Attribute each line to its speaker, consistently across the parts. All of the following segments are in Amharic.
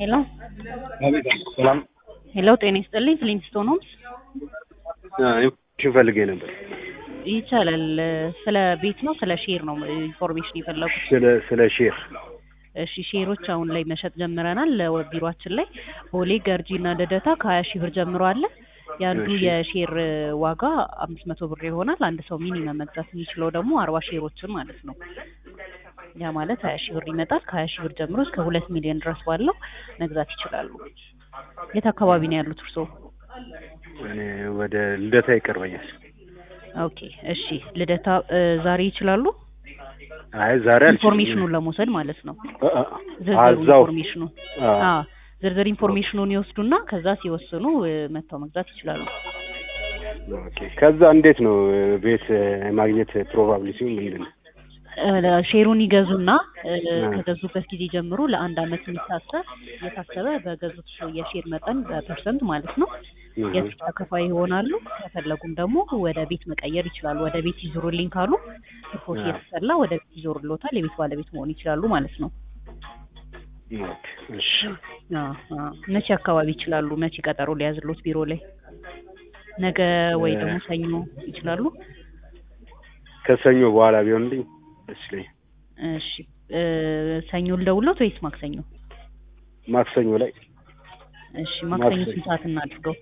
Speaker 1: ሄሎ
Speaker 2: አቤት ሰላም
Speaker 1: ሄሎ፣ ጤና ይስጥልኝ። ፍሊንስቶን ሆምስ
Speaker 2: ኢንፎርሜሽን ፈልጌ ነበር።
Speaker 1: ይቻላል። ስለ ቤት ነው ስለ ሼር ነው ኢንፎርሜሽን የፈለጉት?
Speaker 2: ስለ ስለ ሼር
Speaker 1: እሺ፣ ሼሮች አሁን ላይ መሸጥ ጀምረናል። ቢሮአችን ላይ ቦሌ፣ ገርጂ እና ልደታ ከሀያ ሺህ ብር ጀምሮ አለ። የአንዱ
Speaker 2: እሺ።
Speaker 1: የሼር ዋጋ አምስት መቶ ብር ይሆናል። አንድ ሰው ሚኒመም መግዛት የሚችለው ደግሞ አርባ ሼሮችን ማለት ነው። ያ ማለት ሀያ ሺህ ብር ይመጣል። ከሀያ ሺህ ብር ጀምሮ እስከ ሁለት ሚሊዮን ድረስ ባለው መግዛት ይችላሉ። የት አካባቢ ነው ያሉት እርስዎ?
Speaker 2: እኔ ወደ ልደታ ይቀርበኛል።
Speaker 1: ኦኬ እሺ። ልደታ እ፣ ዛሬ ይችላሉ?
Speaker 2: አይ ዛሬ አልችልም።
Speaker 1: ኢንፎርሜሽኑን ለመውሰድ ማለት ነው።
Speaker 2: አ- አ-
Speaker 1: ዝርዝር
Speaker 2: እዛው
Speaker 1: ኢንፎርሜሽኑ
Speaker 2: አ፣
Speaker 1: አ ዝርዝር ኢንፎርሜሽኑን ይወስዱና ከዛ ሲወስኑ እ፣ መጥተው መግዛት ይችላሉ።
Speaker 2: ኦኬ። ከዛ እንዴት ነው ቤት የማግኘት ፕሮባቢሊቲው ምንድን ነው?
Speaker 1: እ፣ ሼሩን ይገዙና እ፣
Speaker 2: አ።
Speaker 1: ከገዙበት ጊዜ ጀምሮ ለአንድ አመት የሚታሰብ እየታሰበ በገዙት የሼር መጠን በፐርሰንት ማለት ነው
Speaker 2: እህ፣
Speaker 1: የፊት ተከፋይ ይሆናሉ። ከፈለጉም ደግሞ ወደ ቤት መቀየር ይችላሉ። ወደ ቤት ይዞሩልኝ ካሉ ሪፖርት
Speaker 2: አ።
Speaker 1: እየተሰላ ወደ ቤት ይዞሩልዎታል። የቤት ባለቤት መሆን ይችላሉ ማለት ነው።
Speaker 2: ኦኬ፣ እሺ።
Speaker 1: አ፣ አ። መቼ አካባቢ ይችላሉ? መቼ ቀጠሮ ሊያዝሎት ቢሮ ላይ? ነገ ወይ
Speaker 2: እ፣
Speaker 1: ደግሞ ሰኞ ይችላሉ?
Speaker 2: ከሰኞ በኋላ ቢሆንልኝ ደስ ይለኛል።
Speaker 1: እሺ እ፣ ሰኞ ልደውልዎት ወይስ ማክሰኞ?
Speaker 2: ማክሰኞ ላይ
Speaker 1: እሺ ማክሰኞ
Speaker 2: ማክሰኞ
Speaker 1: ስንት ሰዓት እናድርገው?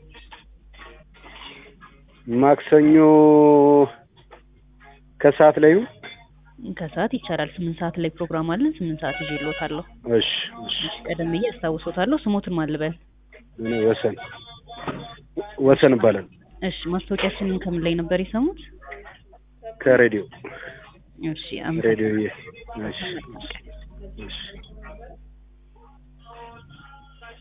Speaker 2: ማክሰኞ ከሰዓት ላይ ይሁን።
Speaker 1: ከሰዓት ይቻላል። ስምንት ሰዓት ላይ ፕሮግራም አለን። ስምንት ሰዓት ይዤልዎታለሁ።
Speaker 2: እሺ፣ እሺ።
Speaker 1: እሺ ቀደም ብዬ አስታውሶታለሁ። ስሞትን ማን ልበል?
Speaker 2: እኔ ወሰን ወሰን ይባላል።
Speaker 1: እሺ ማስታወቂያችንን ከምን ላይ ነበር የሰሙት?
Speaker 2: ከሬዲዮ
Speaker 1: እሺ
Speaker 2: ሬዲዮ
Speaker 1: አመሰግናለሁ።
Speaker 2: እሺ፣ እሺ።